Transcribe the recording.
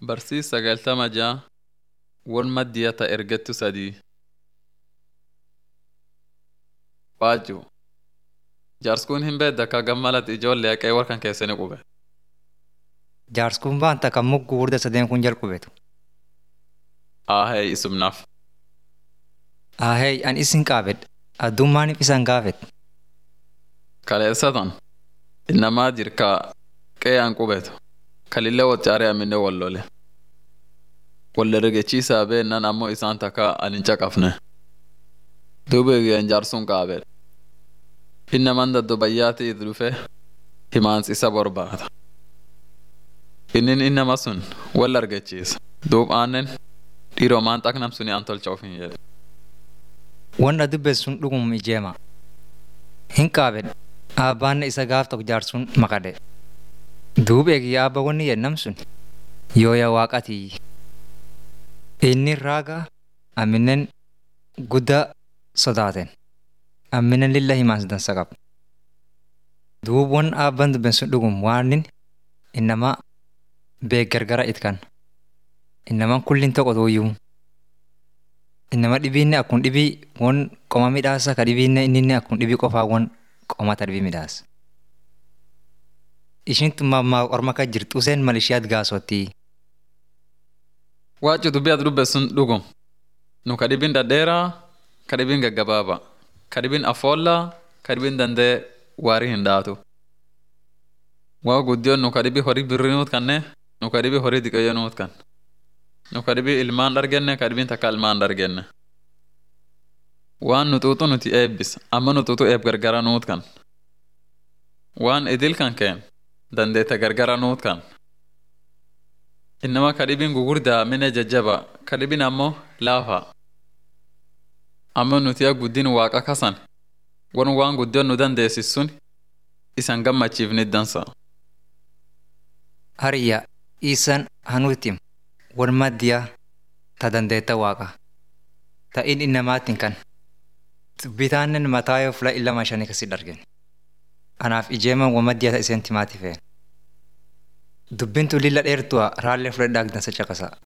Barsiis sagaltama ja'a won maddiya ta ergettu sadii. Waajju jaarskuun hin beedda ka gammalat ijoollee haqee warkan keessani qube. Jaarskuun baanta kan mugguu hurda sadeen kun jalqubetu. Aahee isumnaaf. Ahey an isin qaabedha. Addummaaniif isan gaafet. Kaleessatan innamaa jirka qeeyaan qubetu kalillee waccaaree aminne wallole. Walla rigechiisaa beennan ammoo isaan takka anin caqafne. Duuba eeyyaan jaarsuun qaabedha. Innaman daddo bayyaati itti dhufe himaansi isa barbaada. Innin innama sun wal argachiisa. Duub aannen dhiiroomaan xaqnam suni an tolcha of hin jedhe. Wanna dubbe sun dhugum ijeema. Hin qaabedha. Abbaanne isa gaaf tokko jaarsuun maqade. Duub eegi abba wanni yennam sun yooya waaqatii. Inni raaga amminen guddaa sodaaten. Amminen lilla himaansi dansa qaba. Duub wan abban dubben sun dhugum waanin innama beek gargara itkan. Innaman kullin tokko tuuyyuu. Innama dhibiinne akkun dhibii won qoma midhaasa ka dhibiinne inninne akkun dhibii qofaa won qomata dhibii midhaasa. Ishin tummaa orma ka jirtu useen mal ishiyaat gaasottii. Waaccu dubbii ati dubbe sun dhugum. Nu ka dhibin dhadheeraa, ka dhibin gaggabaaba, ka dhibin afoollaa, ka dhibin dandee waarii hin dhaatu. Waa guddiyoon nu ka dhibii horii birrii nuut kanne, nu ka dhibii horii diqayyoo nuut kan. Nu ka dhibii ilmaan dhargenne, ka dhibiin takka ilmaan dhargenne. Waan nu xuuxu nuti eebbis, amma nu xuuxu eeb gargara nuut kan. Waan idil kan keen, dandeete gargara nuut kan. Innama ka dhibin gugurdaa mine jajjaba, ka dhibin ammoo laafa. Amma nuti yaa guddin waaqa kasan, wan waan guddiyoon nu dandeessis sun isan gammachiifnit dansa. Hariyya isan hanuutim wan maddiya ta dandeetta waaqa. Ta'in innamaatiin kan. Bitaannen mataa yoo fula illama shanii kasi dargen. Anaaf ijeeman wan maddiya ta iseen timaati feen. Dubbintu lilla dheertu'a raallee fudhadhaa dansa caqasa.